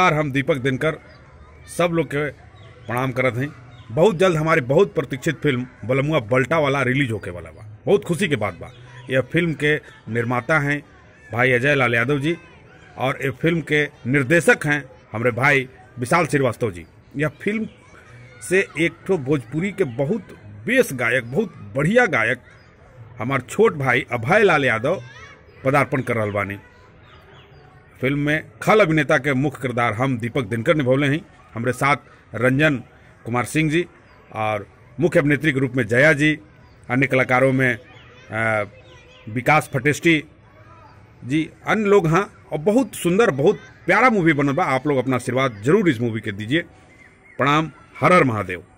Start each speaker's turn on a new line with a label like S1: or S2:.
S1: कलाकार हम दीपक दिनकर सब लोग के प्रणाम करत हैं बहुत जल्द हमारी बहुत प्रतीक्षित फिल्म बलमुआ बल्टा वाला रिलीज होके वाला बा बहुत खुशी के बात बा यह फिल्म के निर्माता हैं भाई अजय लाल यादव जी और ये फिल्म के निर्देशक हैं हमारे भाई विशाल श्रीवास्तव जी यह फिल्म से एक ठो भोजपुरी के बहुत बेस गायक बहुत बढ़िया गायक हमार छोट भाई अभय लाल यादव पदार्पण कर रहल बानी फिल्म में खल अभिनेता के मुख्य किरदार हम दीपक दिनकर निभौले हैं हमारे साथ रंजन कुमार सिंह जी और मुख्य अभिनेत्री के रूप में जया जी अन्य कलाकारों में अ, विकास फटेस्टी जी अन्य लोग हाँ और बहुत सुंदर बहुत प्यारा मूवी बनल बा आप लोग अपना आशीर्वाद जरूर इस मूवी के दीजिए प्रणाम हर हर महादेव